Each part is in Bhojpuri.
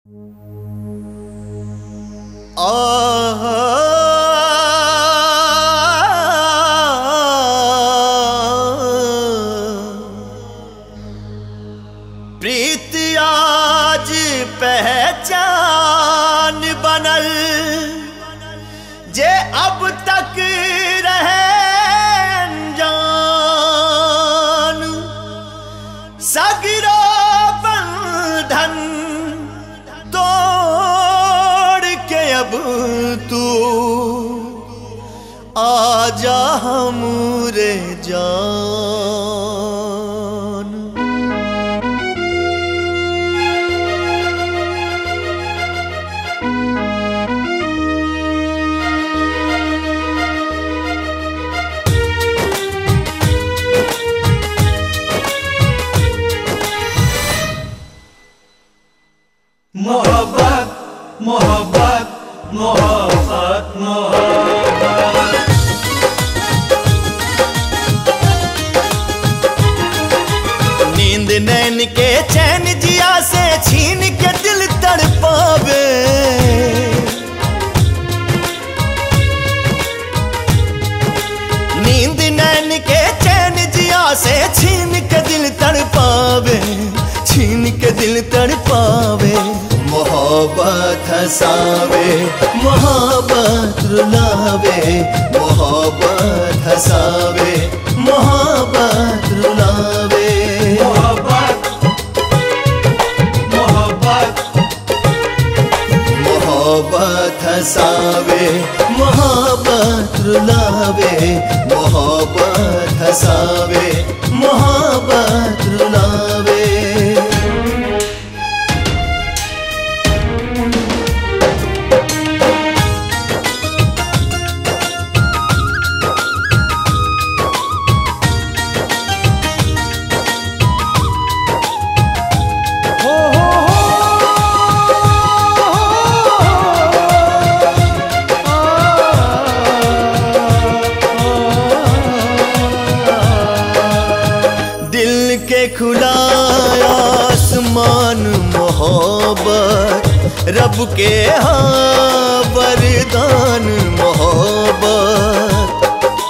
प्रीत आज पहचान बनल जे अब तक रहे अनजान सगरो बंधन तोड़ के अब तू आजा हमरे जान मोहब्बत मोहब्बत मोहब्बत मोहब्बत नींद नैन के चैन जिया से छीन के दिल तड़पावे नींद नैन के चैन जिया से छीन के दिल तड़पावे छीन के दिल तड़पावे मोहब्बत हसावे मोहब्बत रुलावे मोहब्बत हसावे मोहब्बत रुलावे मोहब्बत मोहब्बत मोहब्बत हसावे मोहब्बत रुलावे मोहब्बत हसावे मोहब्बत रुलावे दिल के खुला आसमान मोहब्बत रब के हाँ वरदान मोहब्बत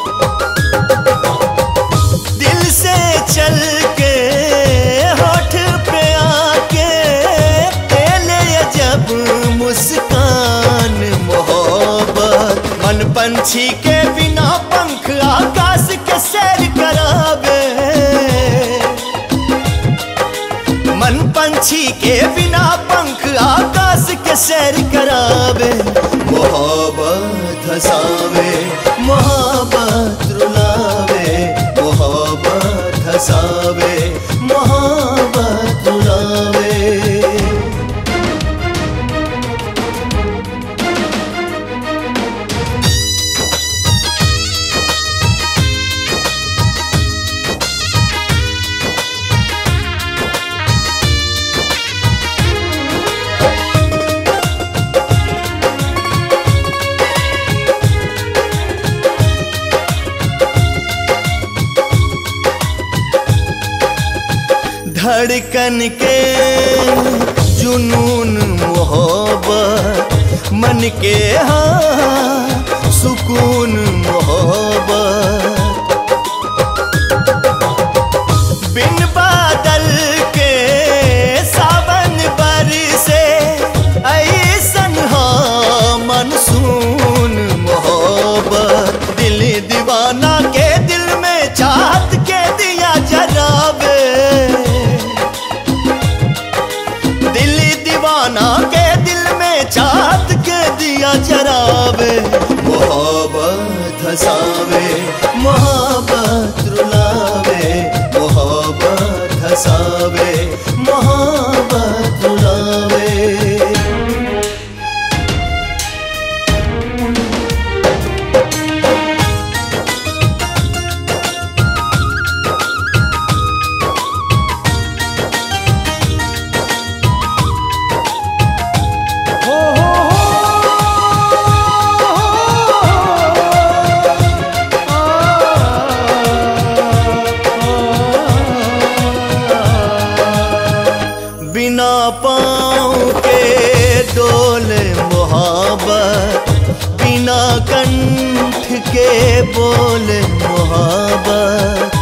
दिल से चल के होठ पे आके पहले जब मुस्कान मोहब्बत मन पंछी के बिना पंख आकाश के सैर करावे मन पंछी के बिना पंख आकाश के सैर करावे मोहब्बत हसावे मोहब्बत रुलावे मोहब्बत हसावे मोहब्बत रुलावे धड़कन के जुनून मोहब्बत मन के हाँ सुकून मोहब्बत बिन बादल के सावन बरसे ऐसन हाँ मनसून मोहब्बत दिल दीवाना के दिल में चाहत के दिया जरावे दिल दीवाना के दिल में चाहत के दिया जरावे मोहब्बत हसावे मोहब्बत रुलावे मोहब्बत हसावे मोहब्बत रुलावे मोहब्बत खोले मोहब्बत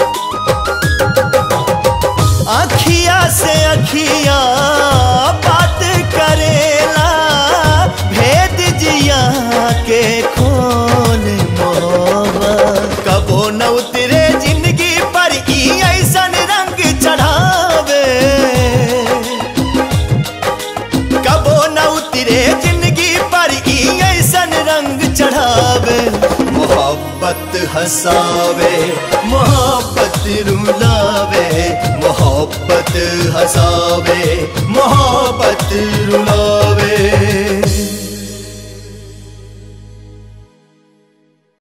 अखिया से अखिया बात करेला भेद जिया के खोले मोहब्बत कबो न उतरे जिंदगी पर ई ऐसन रंग चढ़ावे कबो न उतरे जिंदगी पर ई ऐसन रंग चढ़ावे मोहब्बत हंसावे मोहब्बत रुलावे मोहब्बत हंसावे मोहब्बत रुलावे